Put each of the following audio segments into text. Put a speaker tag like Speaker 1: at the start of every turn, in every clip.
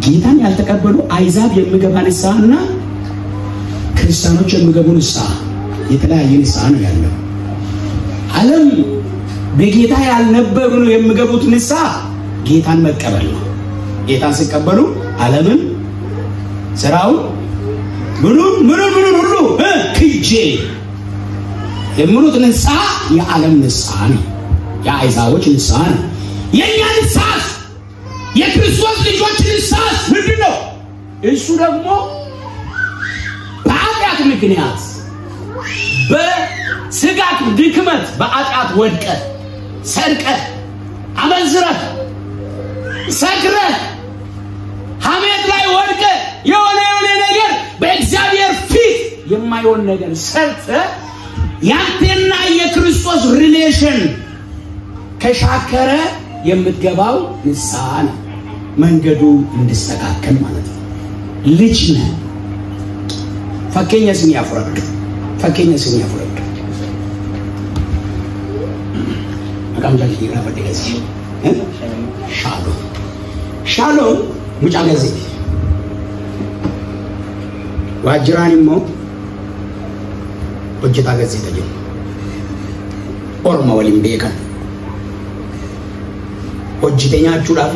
Speaker 1: ጌታን ያልተቀበሉ አይዛብ የሚገባ ንስሐና ክርስቲያኖች የሚገቡ ንስሐ የተለያየ ንስሐ ነው ያለው። ዓለም በጌታ ያልነበሩ ነው የሚገቡት ንስሐ ጌታን መቀበል ነው። ጌታን ሲቀበሉ ዓለምን ስራውን ምኑን ምኑን ምኑን ሁሉ እ ክጄ የሚሉት ንስሐ የዓለም ንስሐ ነው። የአይዛቦች ንስሐ ነው። የእኛ ንስሐስ የክርስቶስ ልጆች ንስሐስ ምንድን ነው? እሱ ደግሞ በኃጢአት ምክንያት በስጋት ድክመት በኃጢአት ወድቀ ሰርቀ አመንዝረ ሰክረ ሐሜት ላይ ወድቀ የሆነ የሆነ ነገር በእግዚአብሔር ፊት የማይሆን ነገር ሰርተ ያንተና የክርስቶስ ሪሌሽን ከሻከረ የምትገባው ንስሐ ነው። መንገዱ እንዲስተካከል ማለት ነው። ልጅ ነህ። ፈኬኛ ስን ያፍረዱ ፈኬኛ ስን ያፍረዱ መቃምጃ ይራፈደ ገዚ ሻሎ ሻሎ ሙጫ ገዚ ዋጅራን ሞ hojjetaa gazeeta jedhu orma waliin beekan hojjete nyaachuudhaaf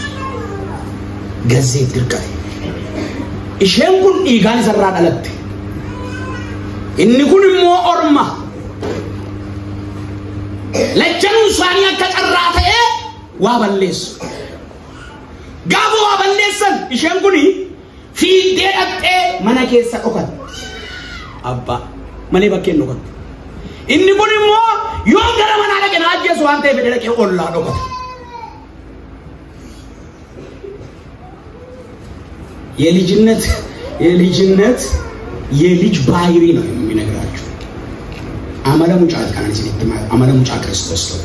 Speaker 1: gazeet dirqame isheen kun dhiigaan isarraa dhalatte inni kun immoo orma lachanuu isaanii akka carraa ta'ee waa balleessu gaafa waa balleessan isheen kun fiiddee dhaqxee mana keessa dhokatte abbaa malee bakkeen dhokate. Inni kun immoo yoo gara manaa dhaqe na ajjeesu waan ta'eef jedhee dhaqee ollaa dhokate. የልጅነት የልጅነት የልጅ ባህሪ ነው የሚነግራችሁ። አመለ ሙጫ ከናን ሲት አመለ ሙጫ ክርስቶስ ነው።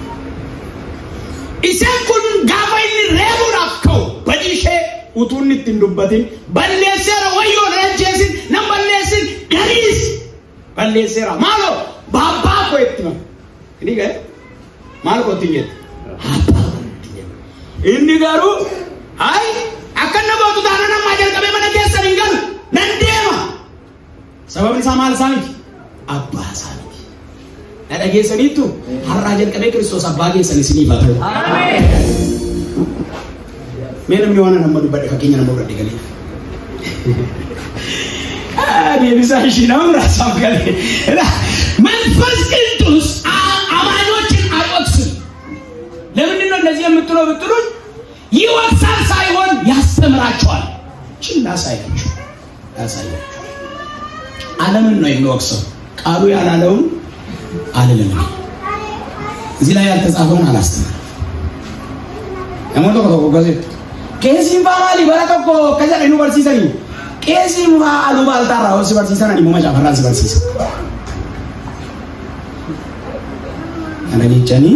Speaker 1: ኢሴን ኩን ጋፋ ኢኒ reebuudhaaf ka'u badhiishee utuu inni ittiin dubbatin balleesseera wayyoo na ajjeesin nan balleessin gariis balleesseera maalo baabbaa koo itti ma inni gare maal koo ittiin jette abbaa koo ittiin jette inni garuu ay akka inni gootu taana namaa jalqabee mana keessan hin galu nan deema sababni isaa maal isaa miti abbaa isaa miti na dhageessaniittu har'aa jalqabee kiristoos abbaa keessan isiniif haa ta'u mee namni waan nama dubbadhe fakkeenya nama biratti galee deebisaa ishii nama biraasaaf galee መንፈስ ቅዱስ አማኞችን አይወቅስም። ለምንድን ነው እንደዚህ የምትለው ብትሉኝ ይወቅሳል ሳይሆን ያስተምራቸዋል። ችላ ሳይላችሁ ያሳያችሁ። ዓለምን ነው የሚወቅሰው። ቃሉ ያላለውን አልልም እኔ። እዚህ ላይ ያልተጻፈውን አላስተምርም። namoota tokko tokko gase qeesiin faa maali bara tokko akka jedhe nu barsiisanii qeesiin faa aluu baaltaarraa si barsiisan ani muuma caafarraan si barsiisa. Kana jechanii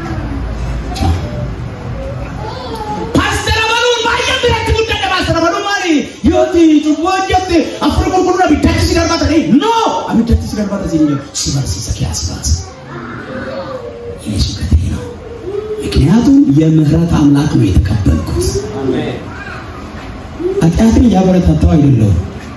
Speaker 1: paastara baluun baay'ee biratti guddadha paastara baluun maali yooti cubboo hojjette afur qulqulluu abiddatti si darbata dhee no abiddatti si darbata si hin si barsiisa kiyaas baasa. Yesu ከተሄ ነው ምክንያቱም የምህረት አምላክ ነው የተቀበልኩት። ኃጢአትን እያበረታታው አይደለሁም።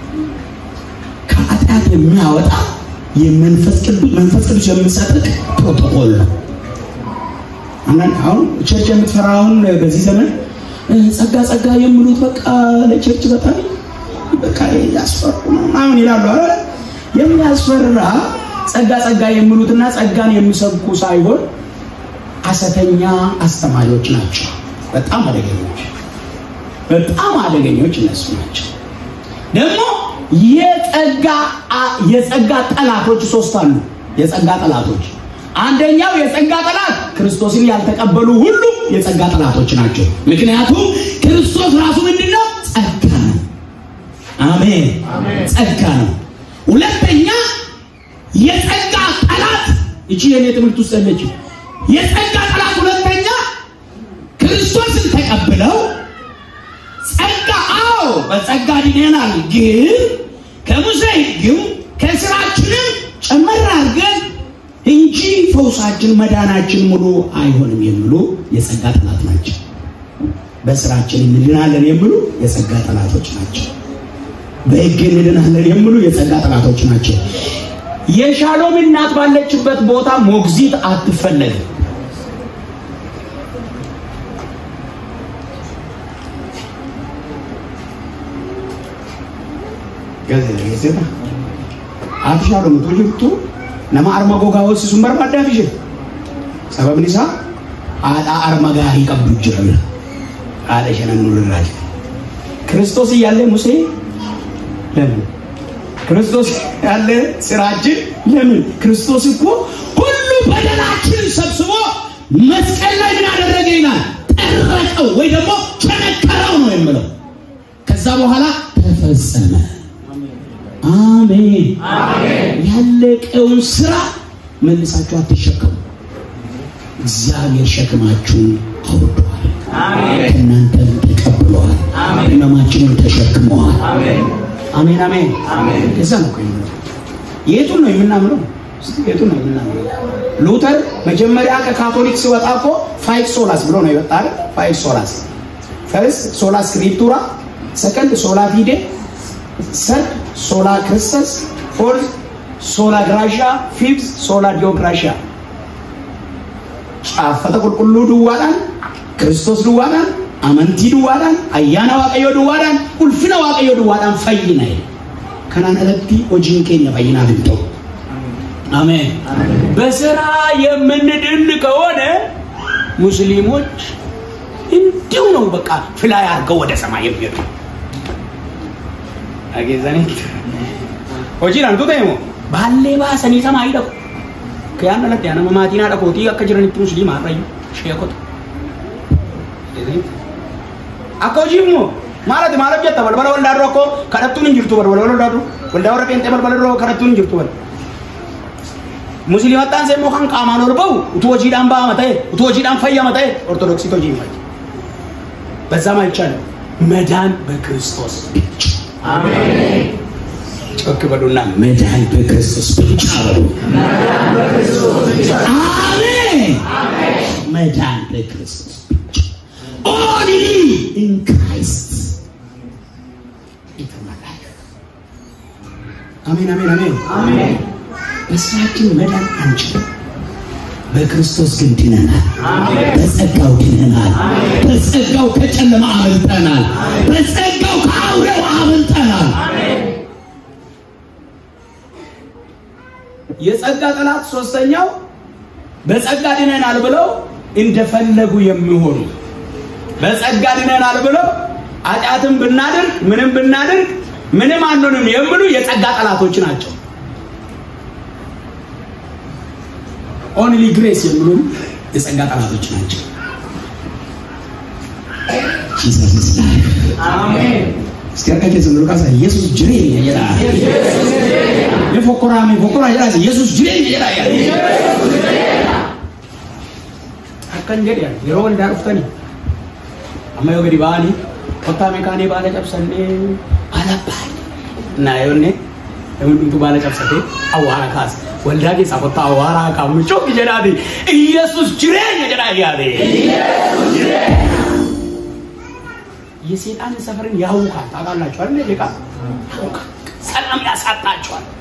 Speaker 1: ከኃጢአት የሚያወጣ የመንፈስ ቅዱስ መንፈስ ቅዱስ የሚሰጥቅ ፕሮቶኮል ነው። አንዳንድ አሁን ቸርች የምትፈራውን በዚህ ዘመን ጸጋ ጸጋ የሚሉት በቃ ለቸርች በጣም በቃ ያስፈሩ ነው ምናምን ይላሉ። አረ የሚያስፈራ ጸጋ ጸጋ የሚሉትና ጸጋን የሚሰብኩ ሳይሆን ሐሰተኛ አስተማሪዎች ናቸው። በጣም አደገኞች በጣም አደገኞች እነሱ ናቸው። ደግሞ የጸጋ የጸጋ ጠላቶች ሶስት አሉ። የጸጋ ጠላቶች አንደኛው የጸጋ ጠላት ክርስቶስን ያልተቀበሉ ሁሉ የጸጋ ጠላቶች ናቸው። ምክንያቱም ክርስቶስ ራሱ ምንድነው? ጸጋ ነው። አሜን፣ ጸጋ ነው። ሁለተኛ የጸጋ ጠላት እቺ የኔ ትምህርት ውስጥ ያለችው የጸጋ ጠላት ሁለተኛ ክርስቶስን ተቀብለው ጸጋ አዎ በጸጋ ድነናል፣ ግን ከሙሴ ሕግም ከስራችንም ጨመር አድርገን እንጂ ፈውሳችን መዳናችን ሙሉ አይሆንም የሚሉ የጸጋ ጠላት ናቸው። በስራችን እንድናለን የሚሉ የጸጋ ጠላቶች ናቸው። በሕግ እንድናለን የሚሉ የጸጋ ጠላቶች ናቸው። የሻሎም እናት ባለችበት ቦታ ሞግዚት አትፈለግም። ati shaaloom utuu jirtu nama arma gogaa hoosisuun barbaaddaaf ishee sababni isaa haadhaa arma gaarii qabdu jira bira haadha ishee nan nurraa jira ክርስቶስ እያለ ሙሴ ለምን ክርስቶስ ያለ ስራችን ለምን ክርስቶስ እኮ ሁሉ በደላችንን ሰብስቦ መስቀል ላይ ምን አደረገ ይላል ጠረቀው ወይ ደግሞ ቸነከረው ነው የምለው ከዛ በኋላ ተፈጸመ አሜን ያለቀውን ስራ መልሳችሁ አትሸከሙ እግዚአብሔር ሸክማችሁን አውርዷል ከእናንተም ተቀብለዋል ህመማችንን ተሸክመዋል አሜን አሜን እዛ ነው እኮ የምለው የቱን ነው የምናምነው እስቲ የቱን ነው የምናምነው ሉተር መጀመሪያ ከካቶሊክ ሲወጣ እኮ ፋይቭ ሶላስ ብሎ ነው የወጣ አይደል ፋይቭ ሶላስ ፈርስት ሶላ ስክሪፕቱራ ሰከንድ ሶላ ፊዴ ሰርድ ሶላ ክርስተስ ፎርዝ ሶላ ግራሻ ፊፍዝ ሶላ ዲዮግራሻ ጫፈተ ቁልቁሉ ድዋዳን ክርስቶስ ድዋዳን አመንቲ ድዋዳን አያና ዋቀዮ ድዋዳን ኡልፍነ ዋቀዮ ድዋዳን ፈይና ይል ከናን አለቲ ሆጂን ኬኛ ፈይና ድምጦ አሜን በስራ የምንድን ከሆነ ሙስሊሞች እንዲሁ ነው በቃ ፍላይ አድርገው ወደ ሰማይ የሚሄዱ አጌዛኔ hojiidhaan tu ta'e moo baallee baasanii samaa hidhaku kiyaan alatti nama maatiin haadha kootii akka jiranitti musliimaa irrayyuu sheekota akka hojii immoo maalati maal hojjetta balbala waldaa dura akkoo kadhattuun hin jirtu balbala waldaa dura waldaa warra qeenxee balbala dura kadhattuun hin jirtu bal musliimattaan see immoo kan qaamaan ol ba'u utuu hojiidhaan ba'ama ta'e utuu hojiidhaan fayyama ta'e ortodoksiit hojii hin fayyu በዛም አይቻልም መዳን በክርስቶስ ብቻ አሜን ጮክ በሉና መዳን በክርስቶስ ብቻ በሉ። አሜን። መዳን በክርስቶስ ብቻ ኦንሊ ኢን ክራይስት አሜን አሜን አሜን። በስራችን መዳን አንችልም። በክርስቶስ ግን ድነናል። በጸጋው ድነናል። በጸጋው ከጨለማ አመልጠናል። በጸጋው ከአውሬው አመልጠናል። የጸጋ ጠላት ሶስተኛው በጸጋ ድነናል ብለው እንደፈለጉ የሚሆኑ በጸጋ ድነናል ብለው ኃጢአትን ብናደርግ ምንም ብናደርግ ምንም አንሆንም የሚሉ የጸጋ ጠላቶች ናቸው። ኦንሊ ግሬስ የሚሉ የጸጋ ጠላቶች ናቸው። ጂሰስ አሜን። እስቲ አርቃቄ ዘምሩ ካሳ ኢየሱስ ጅሬ የራ የፎኮራሚ ፎኮራ የራ ኢየሱስ ጅሬ የራ ያ አከን ጀዲ ያ የሮ ወልዳ ሩፍተኒ አማ ዮ ገዲ ባኒ ኮታ ሜካኔ ባለ ጨብሰኔ አላባይ እና yoonne namni baala cabsate awwaara kaase waldaa keessaa kottaa awwaaraa qaamnu cooki jedhaati ኢየሱስ jireenya jedhaa yaade የሴጣን ሰፈርን ያውካል። ታውቃላችሁ አይደል? ሊቃ ሰላም ያሳጣቸዋል።